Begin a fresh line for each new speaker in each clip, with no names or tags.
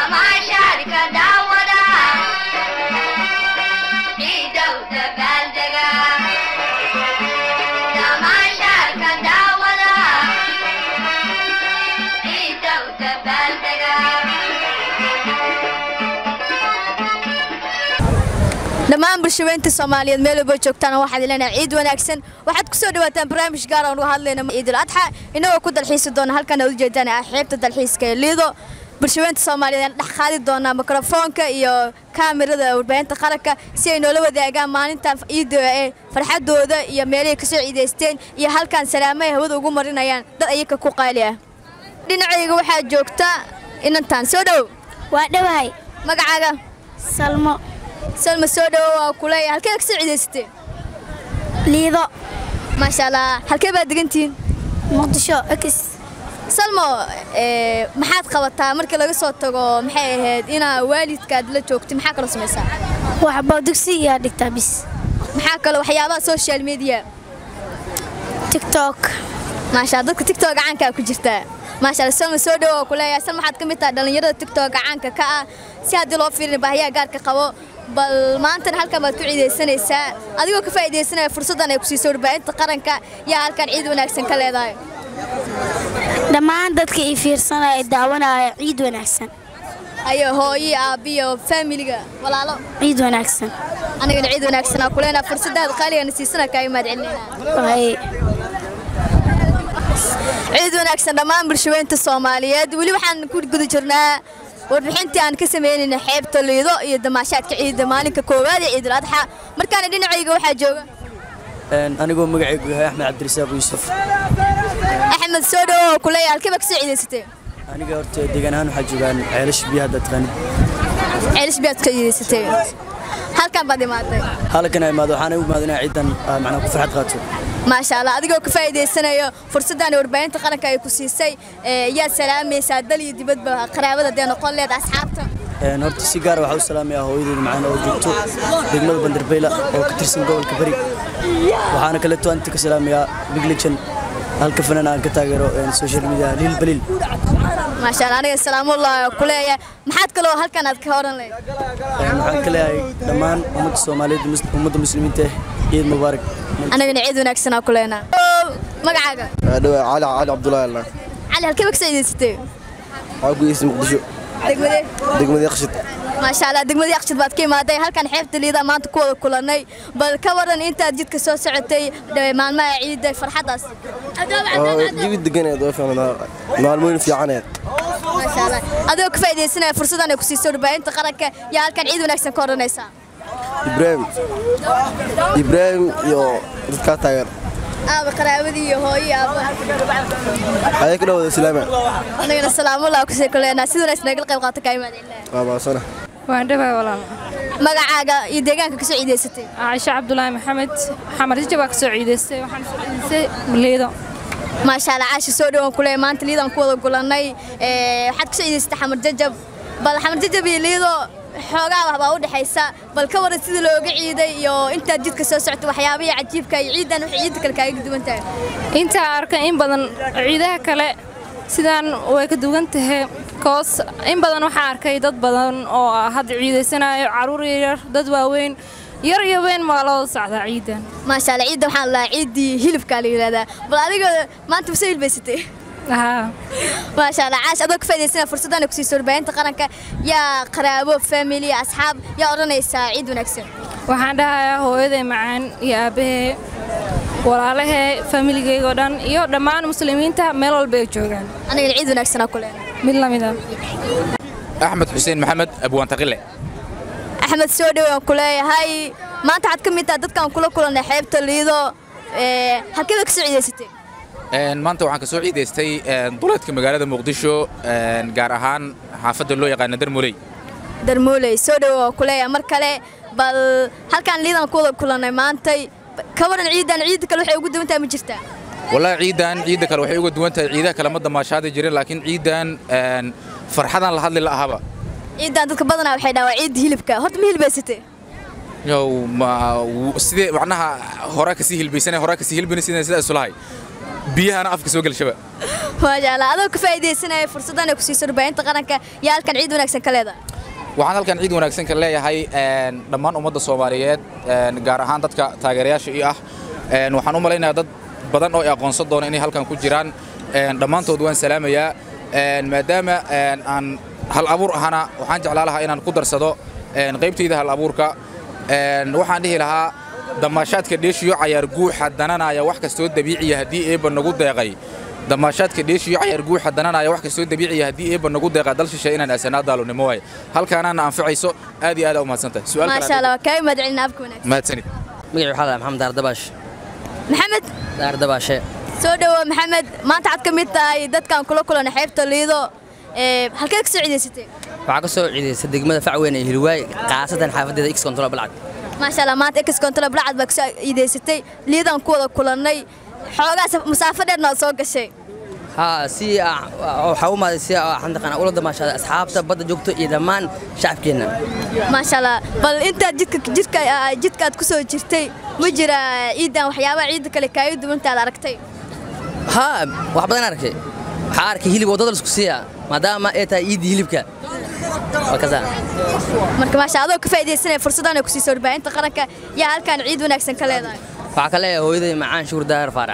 damaashaadka daawada ciidow dabaaldega damaashaadka daawada ciidow dabaaldega
dhammaan bulshaweynta soomaaliyeed meel walba joogtaan waxaad ileenahay ciid wanaagsan waxaad ku soo dhawaataan barnaamij gaar aan uga hadlayna ciidul adxa inagoo ku dalxiisi doona halkan aad ujeedaan ah xeebta dalxiiska ee liido bulshaweynta soomaaliyeed aan dhex qaadi doonaa mikrofoonka iyo kaamirada warbaahinta qaranka si ay noola wadaagaan maalintan ciidda ee farxadooda iyo meelahay kasoo ciidaysteen iyo halkan salaamahay hawada ugu marinayaan dad ayaga ku qaali ah dhinacayga waxaa joogta inantaan soo dhow
waa dhowahay
magacaaga
salmo
salma soo dhowo waa kuleeya halkee kasoo ciidaysatee
liido
maasha allah halkee baad degantihiin
muqdisho x
salmo ee, maxaad qabataa markii laga soo tago maxay ahayd inaa waalidkaad la joogtay maxaa kaloo samaysaa
waxba dugsi iyaa dhigtaa bis
maxaa kaloo waxyaabaha social media
tiktok
maasha Allah, dadka tiktok gacankaa ku jirtaa maasha Allah, salma soo dhowo waa kuleeyahay salma waxaad ka mid tahay dhallinyarada tiktok gacanka ka ah si haddii loo fiirin baahiyaha gaarka qabo bal maantana halkan baad ku ciidaysanaysaa adigoo ka faa'iidaysanaya fursaddan ay ku siiso warbaahinta qaranka yaa halkan ciid wanaagsan ka leedahay
dhammaan dadka ii fiirsanaya ee daawanaya ciid wanaagsan
ayo hooyo aabbiyo faamiliga walaalo
ciid wanaagsan
anigana ciid wanaagsan aa kuleenaa fursadaada qaaligana siisana kaa imaad celinayna
waay
ciid wanaagsan dhammaan bulshaweynta soomaaliyeed weli waxaan ku guda jirnaa warbixintii aan ka sameynayna xeebta liido iyo damaashaadka ciidda maalinka koowaad ee ciidul adxa markaana dhinacayga waxaa jooga
anigoo magacaygu yahay axmed cabdirasaaq yuusuf
axmed soo dhowo oo kuleeya halkee baa kasoo ciidaysatee
aniga horta deegaan ahaan waxaa joogaan ceelasha biyaha haddaad taqaanid
ceelish biyaad kasoo ciidaysatee halkan baad imaatay
halkan ay imaado waxaana u imaado inaa ciidan ah, macnaa ku farxad qaato
maasha allah adigoo ka faa'iidaysanayo fursaddan warbaahinta qaranka ay ku siisay ee, yaad salaamaysaa dal iyo dibadba qaraabada dee noqon leed asxaabta
Een, horta si gaara waxaa u salaamayaa hooyadeeda macaan oo joogto degmada bandarbayla oo ka tirsan gobolka bari waxaana kaleeto inta ka salaamayaa big legend halka fanaan aan ka taageero een, social media lil baliil
maasha allah aniga salaamullah ku leeyahay maxaad kaloo halkan aad ka oran lehed
Een, waxaan ka leeyahay dhammaan ummadda soomaaliyeed mus- ummadda muslimiinta ah ciid mubaarak
anigana ciid wanaagsan aa ku leenaa magacaaga
dhawa cali cali cabdullaahi allah
cali halkee ba kasoo ciidaysatee
waxaa ku geystay muqdisho
degmadee
degmada yakhshid
maasha allah degmadii aqshid baad ka imaaday halkan xeebta liida maanta ku wada kulannay bal ka waran intaad jidka soo socotay dee maalmaha ciidda farxaddaas
oo jawi deganeed oo fiicnaa maalmooyin fiicaneed
maasha allah adigoo ka faa'iidaysanaya fursaddan ay ku siisay warbaahinta qaranka yaa halkan ciid wanaagsan ka odhanaysaa
ibraahim ibraahim iyo dadkaa taageer
aaba qaraabadii iyo hooyo iyo aaba
ayay ka dhawada islaama
anigana salaamullah kusii ku leenaa si wanaagsan nagala qayb qaata kaa imaad ilaahay
waa baasana
waan dhawaay walaal
magacaaga iyo deegaanka kasoo ciidaysatay
caaisha cabdulaahi maxamed xamar jija baa ka soo ciidaystay waxaan soo ciidaystay liido
maasha allah caashi soo dhawaan ku leeyahay maanta liidaan ku wada gulannay ee, waxaad kasoo ciidaysatay xamar jajab bal xamar jajab iyo liido xoogaa wax baa u dhexaysa bal ka waran sidii looga ciiday iyo intaad jidka soo socotay waxyaabihii cajiibka iyo ciidan waxay ciidda kale kaaga duwan tahay
intaa arkay in badan ciidaha kale sidaan way ka duwan tahay koos in badan waxaa arkay dad badan oo ah hadda ciidaysanayo caruur yaryar dad waaweyn yar iyo weyn maa loo socdaa ciidan
maasha allah ciidda waxaan lahaa ciiddii hilibkaa la yidhahdaa bal adiga maanta masoo hilbaysatay
haa
maasha allah caash adoo ka faa'iidaysanaya fursaddan ay ku siisay warbaahinta qaranka yaa qaraabo family asxaab yaa odhanaysaa ciid wanaagsan
waxaan dhahayaa hooyaday macaan iyo aabahee walaalahee familigeyga oo dhan iyo dhammaan muslimiinta meel walba ay joogaan
anigana ciid wanaagsan aa ku leenahay
mid lamid ah
axmed xuseen maxamed abwaantaqile
axmed soo dhowaan ku leeyahay maanta waxaad ka mid tahay dadkaan kula kulannay xeebta liido ee, halkee baad kasoo ciidaysatay
Een, maanta waxaan ka soo ciidaystay een, duleedka magaalada muqdisho een, gaar ahaan xaafadda loo yaqaana darmuley
darmuuley soo dhowaan ku leeyahay mar kale bal halkaan liidaan ku wada kulannay maantay ka waran ciidan ciidda kale waxay ugu duwan tahay ma jirtaa
wallaahi ciidan ciidda kale waxay uga duwan tahay ciidaha kale ma damaashaadi jirin laakiin ciidan een, farxadan la hadli la'ahaba
ciidan dadka badanaa waxay dhahaa waa ciidda hilibka horta ma hilbaysatay
yow ma w- sidee macnaha hore kasii hilbaysanay hore kasii hilbina sidaan sidaa isulahay biyahana afka soo gelshaba
maasha allah adoo ka faa'iidaysanaya fursaddan ay ku siiso warbaahinta qaranka yaa halkan ciid wanaagsan ka leedahay
waxaan halkan ciid wanaagsan ka leeyahay een, dhammaan ummadda soomaaliyeed een, gaar ahaan dadka taageerayaasha ii ah Een, waxaan u malaynayaa dad badan oo i aqoonsan doona inay halkan ku jiraan Een, dhammaantood waan salaamayaa Een, maadaama een, aan hal abuur ahana waxaan jeclaa lahaa inaan ku darsado een, qaybtayda hal abuurka Een, waxaan dhihi lahaa damaashaadka dheeshiyo cayaar guuxa dananaya wax kastoo dabiiciya haddii eebba nagu deeqay damaashaadka dheeshiyo cayaar guuxa dananaya wax kastoo dabiiciya haddii eebba nagu deeqa dal shishe inaan aasanaa daalonimo waaye halkaanaana anfacayso aad iyo aad aa u mahadsantahay Su'aal kale
maasha allah waa kaaga mahadcelina abka wanaagsan
mahadsanid
magaciisu waxaa la maxamed daardabaash
maxamed
daardabaashe
soo dhawow maxamed maanta waxaad ka mid tahay dadkan kula kulanay xeebta liido ee halkeed ka soo ciidaysatay
waxaa ka soo ciidaysa degmada facweyn ee hilwaay qaasatan xaafadeeda x control balcad
maasha allah maanta ex control blacad baa ka soo ciidaysatay liidaan ku wada kulannay xoogaas masaafo dheerna waad soo gashay
haa si ah, waxaa u maaday si ah, xandaqan ula damaashada asxaabta badda joogto iyo dhammaan shacabkeenna
maasha allah bal intaad jidka jidka ah, jidkaad ku soo jirtay ma jira ciidan waxyaabaha ciidda kale kaaga duwantaad aragtay
haa wax badan arkay waxaa arkay hilib waddada laisku siiya maadaama ay tahay iiddii hilibka waa kasaa
marka maasha adoo ka faa'iidaysanaya fursaddan ay ku siisay warbaahinta qaranka yaa halkan ciid wanaagsan ka leedahay
waxaa ka leeyahay hooyaday macaan shukur daahir faarax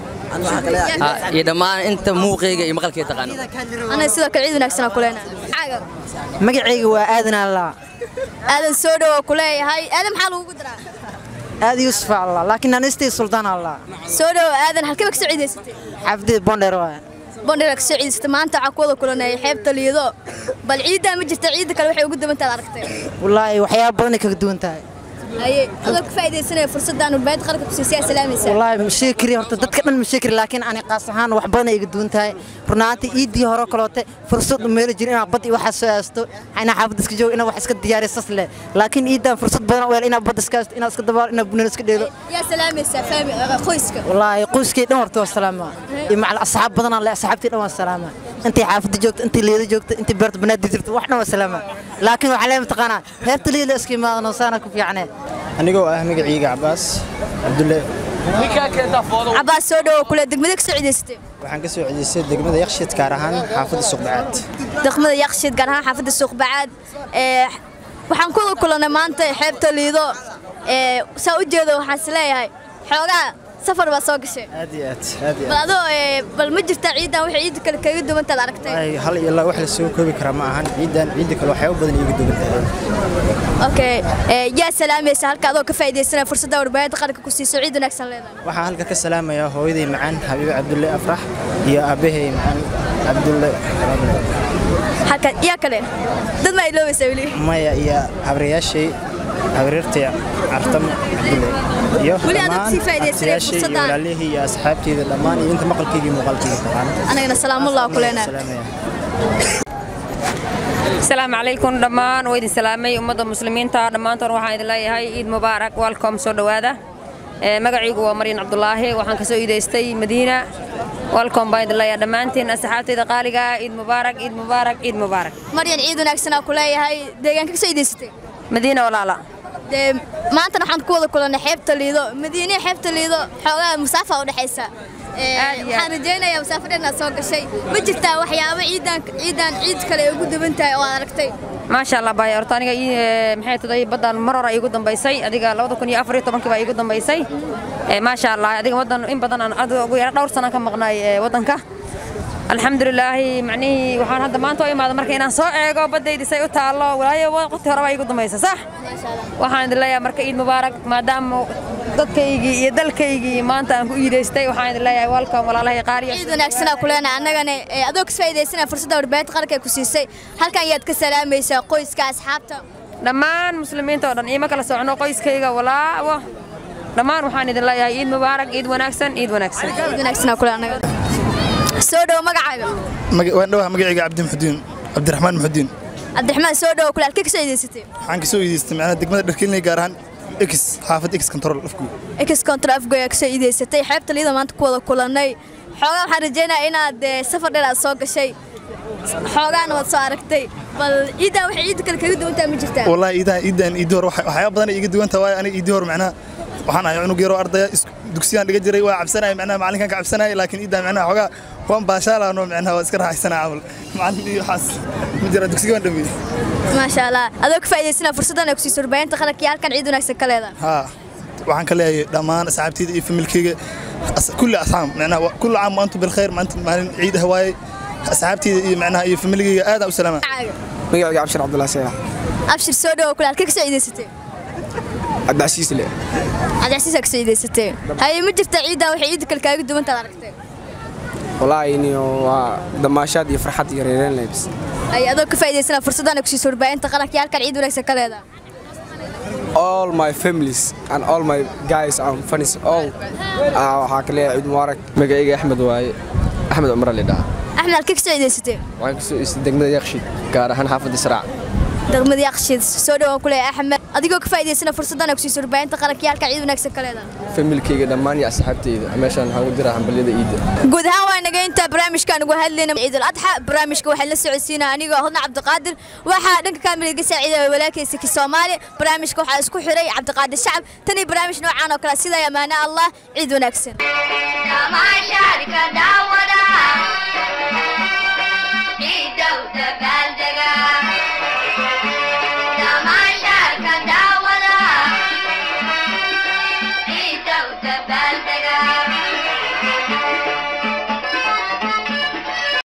Haa, iyo dhammaan inta muuqayga iyo maqalkay taqaano
anaga sidoo kale ciid wanaagsan aan ku leenahay Maxaaga?
magacayga waa aadan allah
aadan soo dhawo ku leeyahay aadan maxaa lagugu diraa
aad yuusuf allah laakiin anistii suldaan allah
soo dhawo aadan halkee ba ka soo ciidaysatay
xaafidii bondheer waay
bondhera ka soo ciidaysatay maanta waxaa ku wada kulanay xeebta liido bal ciiddaa ma jirta ciidda kale waxay ugu duwantaad aragtay
wallaahi waxyaaba badanay kaga duwan tahay
haye adoo ka faa'iidaysanaya fursaddan warbaahinta qaranka ku siisay salaamaysa
wallaahi ma sheegi kari horta dadka dhan ma sheegi kari laakiin ani qaas ahaan wax badanay iga duwan tahay runaantii iiddii hore kaloote fursad u meeli jirin inaad bad iyo waxaas soo aasto inaa xaafadda iska joogo inaad wax iska diyaariyo sas leh laakiin iiddan fursad badan u hel inaad badda iska aasto inaad iska dabaalo inaad bunana iska dheelo
yaa salaamaysaa faami qoyska
wallaahi qoyskay dhan horta waa salaama iyo macal asxaab badanaa le asxaabtii dhan waa salaama intii xaafadda joogta intii liida joogta intii beerta banaadi jirta wax dhan waa salaama laakiin waxaa lee mataqaanaa heerta liida iska imaadano saana ku fiicnee
anigoo ah magacayga cabaas cabdulle
cabaas soo dhawo kule degmada ka soo ciidaysatay
waxaan ka soo celisay degmada yakshiid gaar ahaan xaafadda suqbacaad
degmada yaqshid gaar ahaan xaafadda suuq bacaad ee waxaan ku wada kulannay maanta xeebta liido ee saa u jeedo waxaan is leeyahay xoogaa safar baa soo gashay
aad iyo aad aad iyo
bal
aad
adoo ee bal ma jirtaa ciidan waxay ciidda kale kaga duwantaad aragtay
Ay, hal iyo laba wax la soo koobi karaa ma ahan ciidan ciidda kale waxyaabo badan iiga duwan tahay
okay ee yaa salaamaysa halka adoo ka faa'iidaysanaya fursadda warbaahinta qaranka ku siiso ciid wanaagsan leedahay
waxaan halka ka salaamayaa hooyaday macaan xabiibe cabdulle afrax iyo aabbahay macaan cabdulle
halka yaa kale dad ma iloobaysaa weli
maya iyo habriyaashay habriirtay cartamo cabdulle iyo
Weli aad
dhammaan
sii faa'iidaysanay
abtiyaashay iyo
fursaddan.
walaalihii iyo asxaabteyda dhammaan iyo inta maqalkeyga iyo muuqaalkeyga taqaana
anagana salaamullah ku leenahay
salaamaya
asalaamu calaykum dhammaan waa idin salaamay ummadda muslimiinta dhammaantoon waxaan idin leeyahay ciid mubaarak welcome soo dhowaada Ee, magacaygu waa maryan cabdulaahi waxaan ka soo iidaystay madiina welcome baan idin leeyahay dhammaantiin asxaabtayda qaaliga ah ciid mubaarak ciid mubaarak ciid mubaarak
maryan ciid wanaagsan aan ku leeyahay deegaanka ka soo ciidaysatay
madiina walaala
dee maantana waxaan ku wada kulannay xeebta liido madiine xeebta liido xoogaa musaafa u dhexaysa Ee,
Aad iyo aad.
waxaan rajaynayaa musaafo dheernaad soo gashay ma jirtaa waxyaabo ciidan ciidan ciid kale ay ugu duwan tahay oo aad aragtay
maasha allah baay horta aniga ii, ee, maxay tahay baddan mar hore iigu dambaysay adiga labada kun iyo afar iyo tobankii baa iigu dambaysay Ee, maasha allah adiga waddan in badan aan adiga ugu yara dhowr sanaan ka maqnaay ee, waddanka alxamdulilaahi macnihii waxaan hadda maanta u imaada marka inaan soo eego baddaydi say u taallo walaayo waqti hore baa iigu dambaysa sax waxaan idin leeyahay marka ciid mubaarak maadaama dadkaygii iyo dalkaygii maanta aan ku iidaystay waxaan idin leeyahay welcome walaalahay qaariya
ciid wanaagsan aan ku leenahay annagana ee, adoo ka faa'iidaysanaya fursadda warbaahinta qaranka ay ku siisay halkan yaad ka salaamaysaa qoyska asxaabta
dhammaan muslimiinta oo dhan iima kala socno qoyskayga walaawo dhammaan waxaan idin leeyahay ciid mubaarak ciid wanaagsan ciid wanaagsan
ciid wanaagsan aan ku leenahay annaga soo dhawo magacaaga
waan dhawaha magacayga cabdi muxudiin cabdiraxmaan muxudiin
cabdiraxmaan soo dhawo kule halkee ka soo ciidaysatay
waxaan ka soo iidaystay macnaha degmada dharkelinay gaar ahaan x xaafad x control afku
ex contra afgoy ka soo iidaysatay xeebta liida maanta ku wada kulannay xoogaa waxaan rajaynayaa inaad ee, safar dheer aad soo gashay xoogaana waad soo aragtay bal ciidan waxay ciidda kale kaga duwan tahay ma jirtaa
wallahi iidahan iidahan iidii hore waxa- waxyaaba badan ay iga duwan tahay waayo aniga iidii hore macnaha waxaan ahay cunug yaroo ardaya is- dugsiyaan dhiga jiray waa cabsanaya macnaha macalinkan ka cabsanaya laakiin iidaa macnaha xoogaa waan baashaalaano macnaha waa iska raaxaysanaa camal macalin iyo waxaas ma jira dugsiga waan dhameeyey
maasha allah adoo ka faa'iidaysana fursaddan ay ku siiso warbaahinta qaranka iyo halkan ciid wanaagsan ka leedahay
ها waxaan ka leeyahay dhammaan asxaabteyda iyo familkeyga as- kulli asxaab macnaha wa- kulli caam wa antum bilkhayr maanta maalin ciid ah waaye asxaabteyda iyo macnaha iyo familigeyga aad aan u salaama
magacayga cabshir cabdulaahi seela
abshir soo dhawo kule halkee ka saa'iidaysatay
cabdicasiis le
cabdicasiisaa ka saa'iidaysatay haye ma jirta ciiddan waxay ciidda kale kaaga duwantaad aragtay
walaahi niyo waa damaashaad iyo farxad iyo reereen lebs
haye adoo ka faa'iidaysana fursaddan ay ku siiso warbaahinta qaranka iyo halkan ciid wanaagsan ka leedahay
all my families and all my guys and funnies all ah, waxaa ka leeyahay ciid mubaarak
magacayga axmed waaye axmed cumar lidhaa
axmed halkee ka saa'iidaysatay
waxaan kasoo istay degmada yakshid gaar ahaan xaafadda israac
degmada yaqshid soo dhawo kule axmed adigoo ka faa'iidaysana fursaddan ay ku siiso warbaahinta qaranka iyo halkan ciid wanaagsan ka leedahay
familkeyga dhammaan iyo asxaabteyda meeshaan waxaan u diraa hambalyada iidda
guud ahaan waa naga intaa barnaamijkaan ugu hadlayna ciidul adxa barnaamijka waxaa la socodsiinaa anigoo hodna cabdiqaadir waxaa dhanka kaamira iga saaciidaya walaalkaysa ki soomaali barnaamijka waxaa isku xiray cabdiqaadir shacab tan iyo barnaamij noocaan oo kale sidaa amaana allah ciid wanaagsan
tamaashaadka daawada ciidow dabaaldega tamaashaadka daawada ciidow dabaaldega